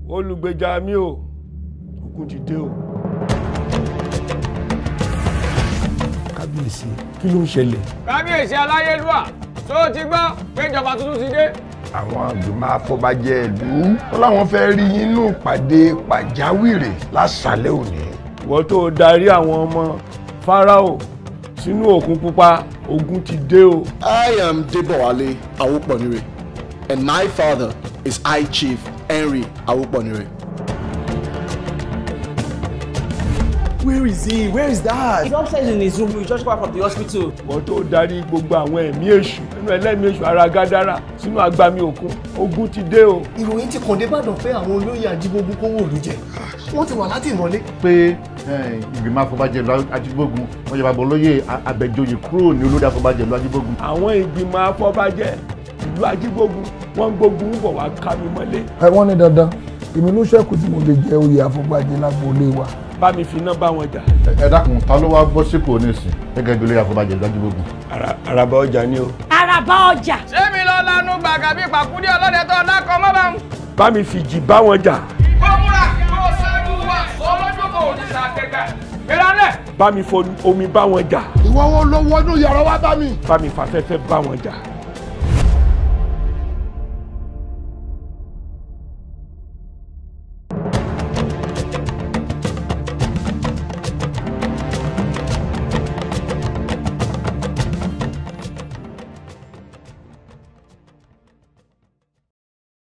olùgbèjà mi o ogun ti dé o. kábíyèsí kí ló ń ṣẹlẹ̀. kábíyèsí aláyélúwà tó o ti gbọ́ pé ìjọba tuntun ti dé. àwọn àgbìmọ̀ afọbajẹ ìlú wọn làwọn fẹ́ rí yín nínú ìpàdé pàjáwìrì lásàlẹ̀ òní. ìwọ tó o darí àwọn ọmọ fáráò sínú òkun pupa ogun ti dé o. I am Debowale Awoponire, and my father is High Chief Henry Awoponire. Where is he? Where is that? He's upstairs in his room. We just got from the hospital. ìwọ tó o darí gbogbo àwọn ẹ̀mí èṣù nínú ẹlẹ́mìí èṣù ara gádàrà sínú agbami òkun ogun ti dé o. ìròyìn ti kàn dé Ìbàdàn pé àwọn olóyè ajígbógun kówó òlu jẹ wọ́n ti wà láti ìmọ́lé. pé ìgbìmọ̀ afọbajẹ ìlú ajígbógun wọ́n yẹ bàbá olóyè abẹ́jọyè kúrò ní olórí afọbajẹ ìlú ajígbógun. àwọn ìgbìmọ̀ afọbajẹ ìlú ajígbógun wọ́n ń gbógun ń bọ̀ wá ká mi mọ́lé. ẹ wọ́n ní dandan èmi ló ṣẹ́kù tí mo lè jẹ oyè àfọ̀gbàjẹ lágboolé wa. bá mi fi iná bá wọn jà. ẹ dákun ta ló wá bọ́ sípò nísìn gẹ́gẹ́ bí olórí afọbajẹ ìlú ajígbógun. Ara- araba ọjà ni o. Àràbà ọjà. ṣé mi lọ lanu gbàgà bíi pàkúndé ọlọ́dẹ tó dákọ̀ mọ́ bá ń. bá mi fi jì bá wọn jà. kó múra kó ṣáájú wa olójú kò ní sàkẹ́kẹ́. ìrànlẹ̀. bá mi fo omi bá wọn jà. ìwọ wo ló wọnú yàrá wa bá mi. bá mi fàfẹ́fẹ́ bá wọn jà.